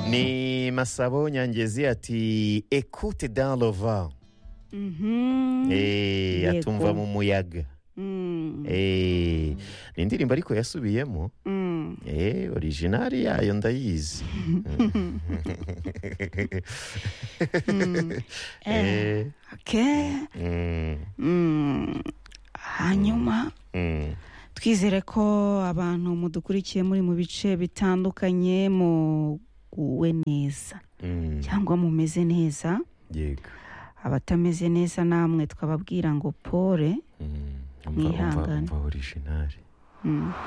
ni masabo nyangezi ati ekute dans le vent Mhm. Eh, Yego. atumva mu muyaga Mm, Eh, ni indirimbo ariko yasubiyemo mm. Eh, orijinali yayo ndayizi Eh, Eh, okay. mm, Mm. hanyuma mm. twizere ko abantu mudukurikiye muri mu bice bitandukanye muguwe neza Mm, cyangwa mumeze neza yego abatameze neza namwe twababwira ngo pore Mm, umva- umva- Mwihangane. umva orijinali Mm.